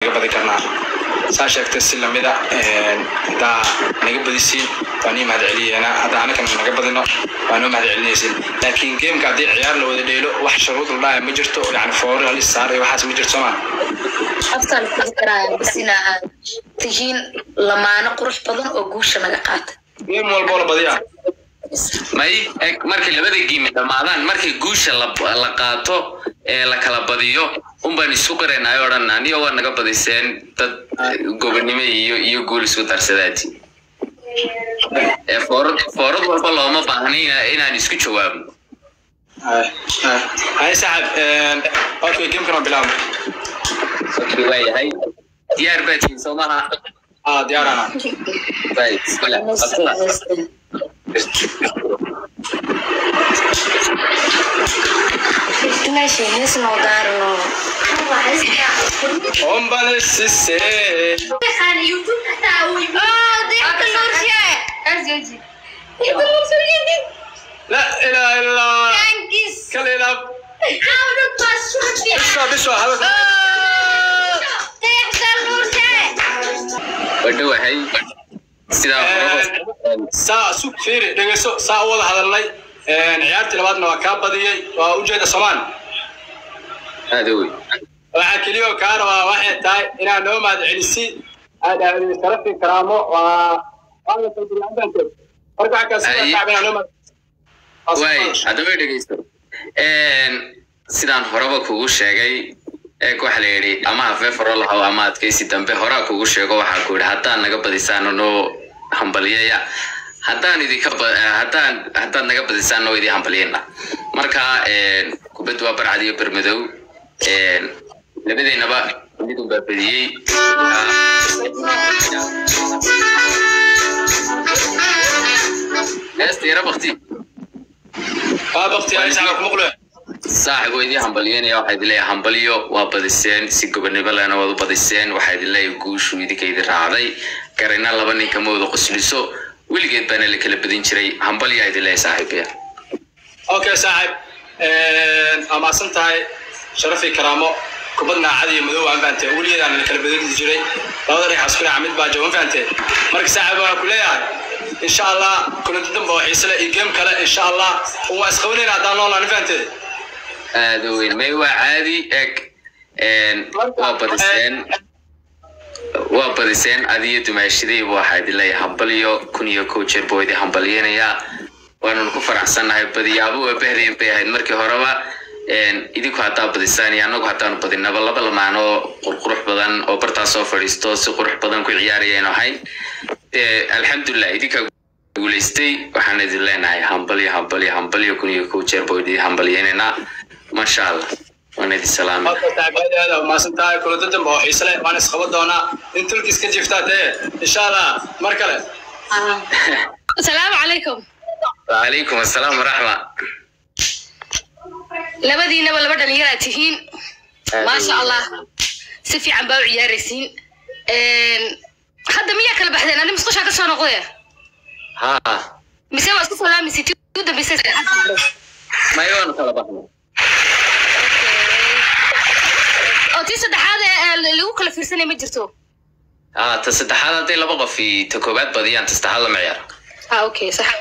inaga badi karnaa saa sheegtay si lamida haddaa naga badisiin waan ii mahad celiyeena haddaa anagana naga badino waan u mahad celinaysin laakiin gameka haddii ciyaar la wada dheelo wax shuruud la dhaaya ma jirto yani foori halis saar iyo waxaas ma jirto soomaa aftaan ku fikiraya bas ina aad tihiin lamaano qurux badan oo guusha naga qaata game walboo la badiyaa may eg markay labada giimi dhammaadaan markay guusha la la qaato ee la kala badiyo unbaan isku qaraynayo odhan aniyo waa naga badiseen dad gobonimo iyo iyo guul isku darsadaati ee foorad foorad walba looma baahnayna inaan isku jawaabno hay saaxib okay gamekana waa bilaabna okay waayahay diyaar baa tihiin soo maha ah diyaarana Right, bismillah. Abdullah. meesha hees noo daarno ombalesise la ilaha illallah kala ilaab biswa biswa hadal wadhowahay sidaa horaba saa sug fiiri dhegeyso saa u wada hadalnay ciyaartii labaadna waa kaa badiyey waa ujeeda somaan aada wey waxaa keliya oo kaa rabaa waxay tahay inaad noo mahad celisi aad aadey sharafi karaamo waa waa la kalburiyaantanteed marka waxaa kaa sida Ay. kacab inaad noo mahad waay haddaba dhegeysto sidaan horeba kugu sheegay eeg waxa la yidhi ama hafeefaro lahaw ama adkaysi dambe horaa kugu sheego waxaa ku yidhi haddaan naga badisaan noo hambaliyaya haddaan idinka ba- eh, haddaan haddaad naga badisaan noo idin hambaliyana marka kubaddu waa barcad iyo bermadow labadeennaba mid unbaa badiyey heesta yara bakti waa bakti ay sacab ku muqle saaxib waa idin hambalyeynaya waxaa idin leeyahay hambaliyo waa badiseen si gobonimo lehna waad u badiseen waxaa idin leeyahay guushu idinka idin raacday garayna laba nin kama wada qosliso weligeed baana la kala badin jiray hambaliyaa idin leeyahay saaxiibaya okay saaxib waa mahadsan tahay sharafi karaamo kubadna cad iyo madow aan fahamtee weligeedaan la kala badin jiray labada dhinac isku dhinaca mid baa jaban fahamtee marka saaxib waxaan ku leeyahay insha allah kulanti dambe oo xiise leh iyo game kale insha allah waa isqabanayna haddaan noolaa fahamtee aada weyn may waa caadi eg waa badiseen waa badiseen adiyo dumaashadayba waxaa idin leeyahay hambaliyo kun iyo kow jeer buu idin hambaliyeynayaa waananu ku faraxsannahay badiyaabo waa bahdayn bay ahayd markii horeba idinku haddaa badisaan iyo annagu haddaanu badinaba laba lamaan oo qurqurux badan oo bartaa soo fadhiisto si qurux badan ku ciyaarayaynu ahayn dee alxamdulilah idinkaa guulaystay waxaan idin leenahay hambalyo hambalyo hambalyo kun iyo kow jeer buu idin hambaliyeynaynaa masha allah waan idin salaamay marka saaxib aad iyo aad aa mahadsan tahay kulanti dambe oo xiise leh waan isqaban doonaa in tulkiis ka jiftaa dee insha allah mar kale asalaamu calaykum وعليكم السلام ورحمة labadiinaba laba dhalinyaraa tihiin maasha allah si fiican baa u ciyaaraysiin hadda miyaa kala baxdeen ani musqushaa ka soo noqdee ها mise waa isku salaamaysa ti u dambeysay saacadda ما يوان كلا بحنا oo tii saddexaad ee lagu kala fiirsanaya ma jirto ها تصدحات هذه لبقى في تكوبات بديان تستحل معيار ah okay sax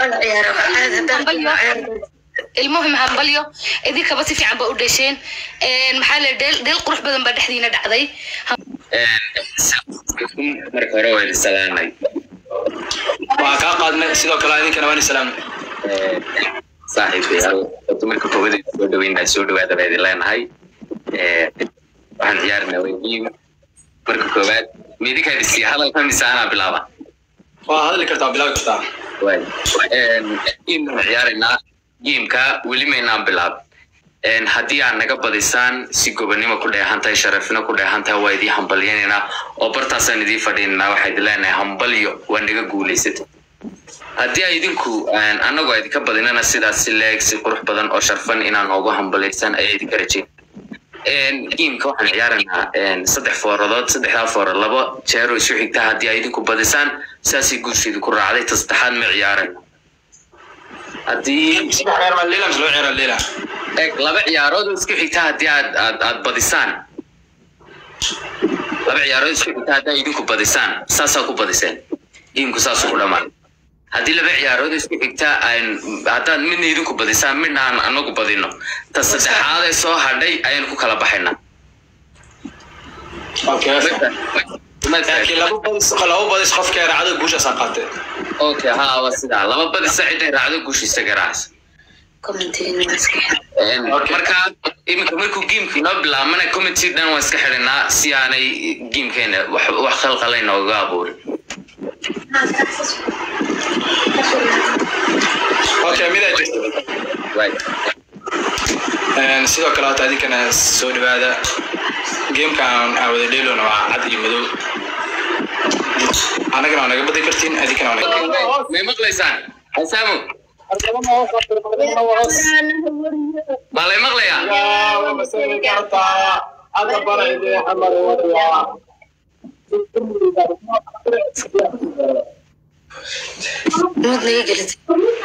ilmuhim hambalyo idinkaba si fiican ba u dhasheen maxaa la dheel dheel qurux badan baa dhexdiina dhacday marka hore waa idin salaamay waa kaa qaadnay sidoo kale idinkana waan salaamay saaxiibayaal horta marka koowaad idin soo dhaweynaa soo dhawaada baa idin leenahay waxaan ciyaarnaa weygiin marka koowaad ma idinkaa dhisiya hadalka mise anaa bilaaba waa hadli kartaa bilaabi kartaa game baan ciyaaraynaa gameka weli maynaan bilaab haddii aad naga badisaan si gobonimo ku dheehan tahay sharafnimo ku dheehan tahay waa idiin hambalyanaynaa oo bartaasaan idiin fadhiinanaa waxaa idin leenahay hambalyo waa naga guulaysata haddii ay idinku annagu a idinka badinana sidaas si leeg si qurux badan oo sharfan inaan noogu hambalaysan ayaa idinka rajayn gameka waxaan ciyaaraynaa saddex foораdood saddexdaa foorad laba jeero isu xigta haddii ay idinku badisaan saasay guusha idinku raacday ta saddexaad ma ciyaarayno haddii saddex reer maa leila mise loo ciyaara leila eg laba ciyaarood oo isku xigta haddii aad aad aad badisaan laba ciyaarood isku xigta haddaa idinku badisaan saasaa ku badiseen geemku saasuu ku dhamaan haddii laba ciyaarood isku xigta aan haddaad midna idinku badisaan midna aan anagu badino ta saddexaad ee soo hadhay ayaan ku kala baxaynaa okay laakiin laba badis laba badis qofkee raacdo guushaasaa qaatee okay ha waa sidaa laba badisa cidday raacdo guushiisa garaacas commentiga iska xir marka iminka markuu geemku inoo bilaabmana committee dhan waan iska xidhinaa si aanay geemkeena wax wax khalqala inooga abuurin okay midaa jirta Right. Een, sidoo kale hata idinkana soo dhawaada gameka aan aan wada dheelona waa cad iyo madow annagana waa naga badin kartiin idinkana waa naga may maqlaysaan xasaamu baa lay maqlayaa mudna ii gelid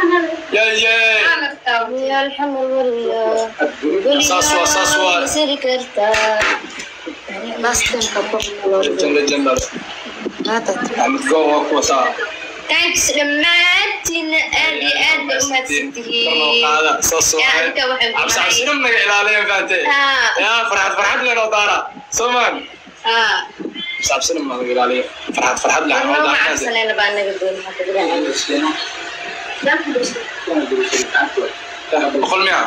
saas waa saas waa last time legend legend go waa kuwa saa thanks dhammaantiin aad iyo aad bay umahadsantihiin qaada saas waa Yaa, inta waxay ku cabsi cabsi dhacay. dhan naga ilaaliyan faante Ah. yaa farxad farxad leenoo daara soomaan Ah, cabsi dhan naga ilaaliya farxad farxad leh anoo macabsanayna baa naga doon boqol miya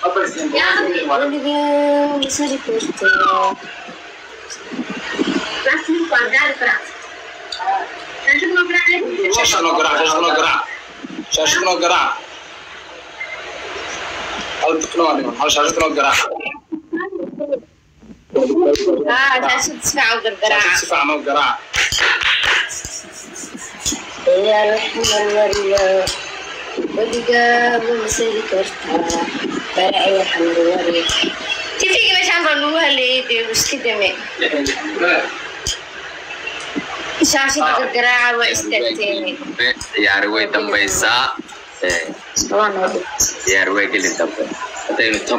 shaashad noo garaac shaashad noo garaac shaashad noo garaac hal biqna waa dhiman hal shaashad noo garaac Ah, shaashad si fiican u gargaraaca. si fiican noo garaac TV-ga meeshaan baa nagu haleeyay dee iska dame shaashada gargaraaca waa istaagteene ciyaari way dambaysaa Eh, ciyaari way geli dambe haddaynu tam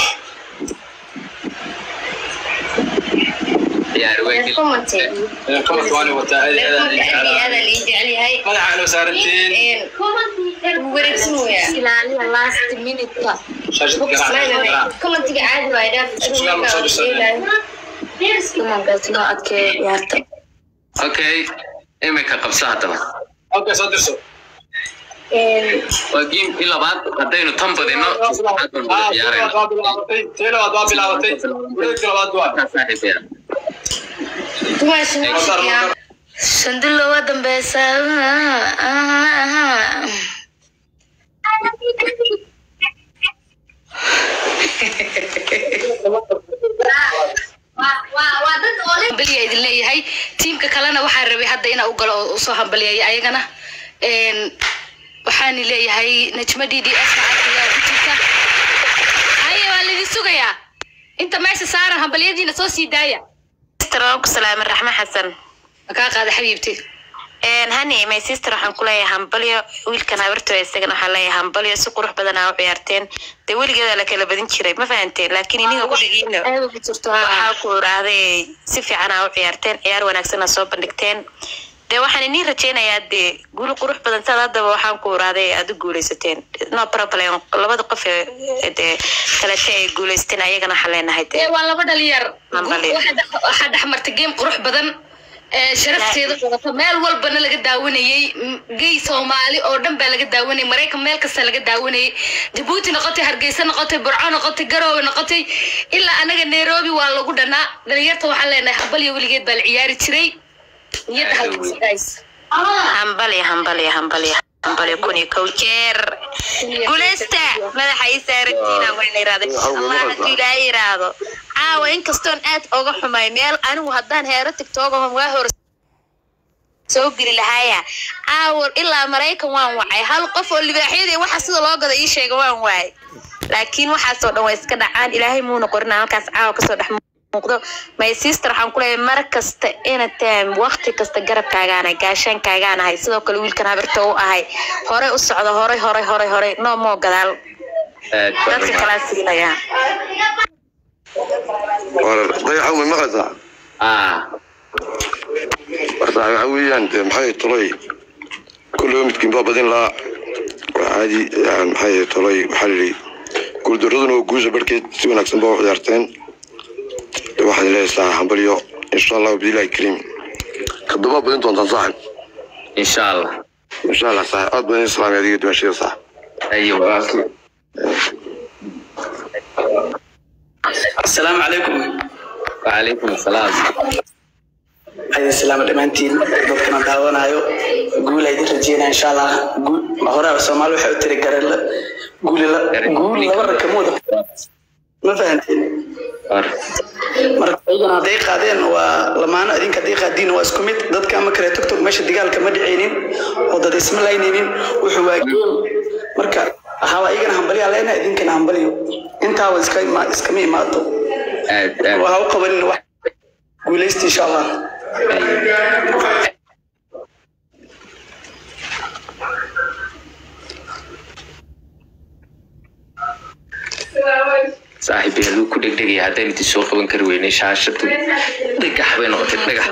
ciyaari way geli comment comment waani wataa aad iyo aad leefonka aad iyo aad aan ii jecel yahay madaxa inoo saarantiin wuu wareegsan weyaa ilaaliya last minute-ka shaashad garaac garaac commentiga caadi waa dhaaf Subscribe ma soo dhisan. kumankaas noo adkeeya ciyaarta okay iminka qabso haddaba okay soo dirso waa geemkii labaad haddaynu tan badino saddexaad baan wada ciyaarayna waa bilaabatay tii labaad waa bilaabatay wareegkii labaad waa Markaa saaxiibaya dumaashiyaa shandilo waa dambeysa waa dad ole hambaliya idin leeyahay tiimka kalena waxaa rabay hadda inaa u galo oo usoo hambaliyaya ayagana Een, waxaani leeyahay najma d d s ayaa ku jirta haye waa laidin sugayaa inta meesha saaran hambaliyadiina soo sii daaya sister waan ku salaamay raxme xasan makaa qaada xabiibti Een, hani my sister waxaan ku leeyahay hambalyo wiilkan habartooda isagana waxaan leeyahay hambalyo si qurux badan aa u ciyaarteen dee weligeeda la kala badin jiray ma fahanteen laakiin iniga ku dhigiina aada ku jirto waxaa ku irahday si fiican aa u ciyaarteen ciyaar wanaagsan aa soo bandhigteen dee waxaan iniin rajeynayaa dee guul qurux badan saad haddaba waxaan ku irahday aad u guuleysateen no problem labada qof ee dee kalete ay guuleysteen ayagana waxaan leenahay dee ee waa laba dhalinyar Hambali. Waxaa dhex- waxaa dhex martay game qurux badan ee sharafteeda wadato meel walbana laga daawanayey M- gay soomaali oo dhan baa laga daawanayay maraykan meel kasta laga daawanayay jabuuti noqotay hargeysa noqotay burco noqotay garoowe noqotay ilaa anaga nairobi waa lagu dhanaa dhalinyarta waxaan leenahay hambalyo weligeed baa la ciyaari jiray niyadda halkiisa guys hambalyo hambalyo hambalyo hambalyo kun iyo kow jeer guuleysta madaxa ii saaratiina waa la yirahday allah hadduu ilaahay yiraahdo caawa inkastoon aad oga xumay meel anigu haddaan heero tigtogahom waa hor soo geli lahaaya caawa ilaa maraykan waan wacay hal qof oo libaaxyadii waxa sida loo gado ii sheega waan waayay laakiin waxaasoo dhan waa iska dhacaan ilaahay muuna qorina halkaas caawa kasoo dhex muuqdo my sister waxaan ku leeyahay mar kasta anytime waqti kasta garabkaagaana gaashaankaagaanahay sidoo kale wiilkan habarta u ahay horey u socdo horey horey horey horey no moo gadaal aad baan dadka kalaa siinaya dayaxa way maqlaysaa ah waxa weeyaan dee maxay tolay kulley midkiin baa badin lahaa waa caadi yani maxay tolay waxaa la yidhi guuldaraduna waa guusha barhkeed si wanaagsan baa u ciyaarteen de waxaad leedahay hambalyo insha allah bidillahi kariim kadubaa badin doontaan saaxib insha allah insha allah saaxib aad badan islaamay adiga dimashada saaxib ayo walaalkii asalaamu calaykum wacalaykum asalaam aydan salaama dhammaantiin dadkana daawanayo guul aydin rajeynaya insha allah guul hore soomaali waxay u tiri garela guulila guul laba rakamood ma fahanteen war marka ayagana hadday qaadeen waa lamaano idinka hadday qaadiin waa isku mid dadka ama kale togtog meesha dagaalka ma dhicaynin oo dad isma laynaynin wuxuu waa geel marka hawa ayagana hambalyaa leenahay idinkana hambalyo intaaba iska ima- iskama imaato aad aad waxa u qabanin wax guulaysta insha allah saaxiib yaaluu ku dhegdhegaya haddaan idin soo qaban kari weynay shaashadu dhagax bay noqotay dhagax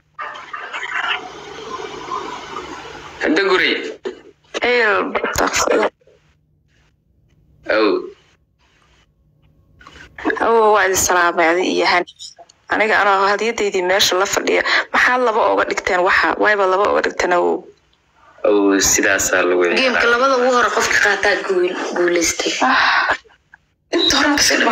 hadda guray ow awo waa idin salaamay adi iyo hani aniga anoo hadiyadaydii meesha la fadhiya maxaad laba oga dhigteen waxa wayba laba oga dhigteen awow ow sidaasaa lagu geemka labada ugu hore qofka qaataa guul guulaystay inta hore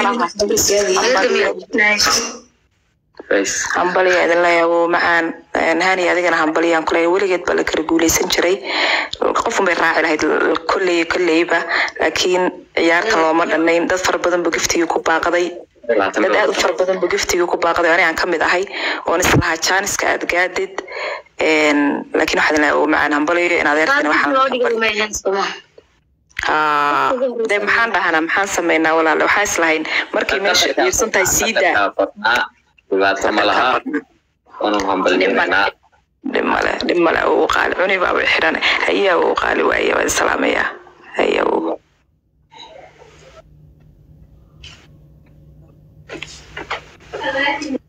Bas. hambaliya idin leeyahay awow macaan Een, hani adigana hambaliyaan kuleeyahay weligeed baa la kala guuleysan jiray qofun bay raaci lahayd kolley kolleyba laakiin ciyaartan looma dhanayn dad fara badan buu giftigii ku baaqday labaatan dad aad u fara badan buu giftigii ku baaqday oo anigaan ka mid ahay oon islahaa jaaniska aad gaadid Een, laakiin waxaad leeyahay awow macaan hambaliyo in adeertana waxaan Haa, dee maxaan dhahanaa maxaan sameynaa walaale waxaa islahayn markay meesha ciirsan tahay sii daa dhibaato ma laha waanu hambalyeynaa dhib male dhib male uu qaali cuni baa way xidhan hayaa uu qaali waaye waa islaamaya hayaa uu